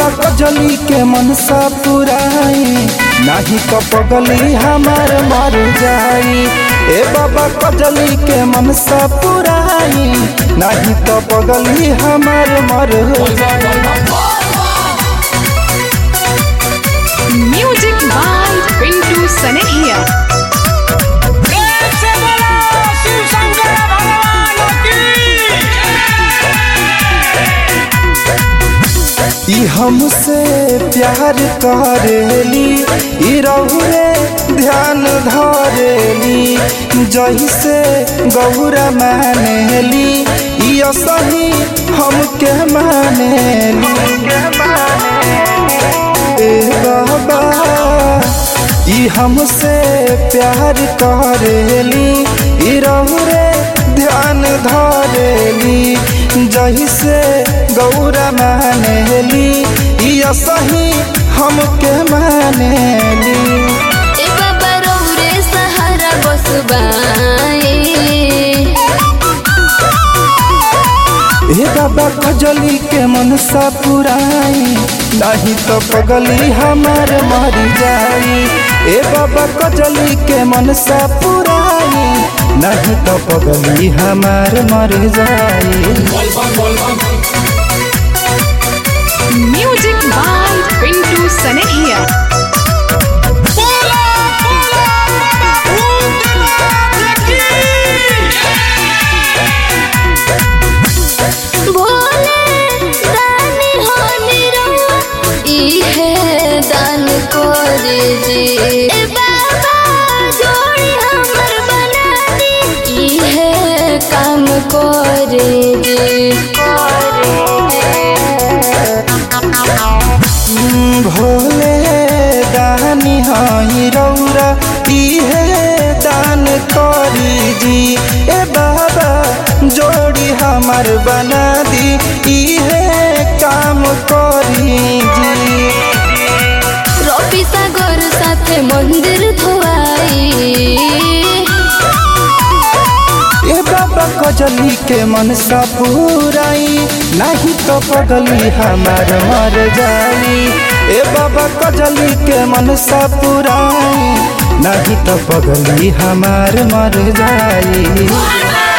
बाबा कजली के मनसा पुराई नाही तो पगली हमार मर जाई ए बाबा कजली के मनसा पुराई नाही तो पगली हमार मर जाई Music by Pintu Sanehia. प्रेम से बोलो शिव शंकर भगवान की ई हमसे प्यार करेली ई रहुरे ध्यान धरेली जैसे गौरा मानेली ई असही हमके मानेली ए बाबा ई हमसे प्यार करेली ई रहुरे ध्यान धरेली जैसे गौरा मानेली ई असही हमके मानेली ए बाबा रौरे सहारा बसबाए हे बाबा खजली के मनसा पुराई नहीं तो पगली हमार मर जाई ए बाबा कजली के मनसा पुराई नहीं तो पगली हमार मर जाई Music by Pintu Sanehia. बोलो बोलो बाबा भूतनाथ की भोले दानी हो निरहुआ इहे दान करे जे ए बाबा जोड़ी हमर बना दी इहे काम करे जे करे हम्म, भोले दानी हई रौरा इहे दान करी जी ए बाबा जोड़ी हमार बना दी इहे काम करी जी रवि सागर साथे मंदिर धोआई ए बाबा कजली के मनसा पुराई नहीं तो पगली हमार मर जाई ए बाबा कजली के मनसा पुराई नहीं तो पगली हमार मर जाई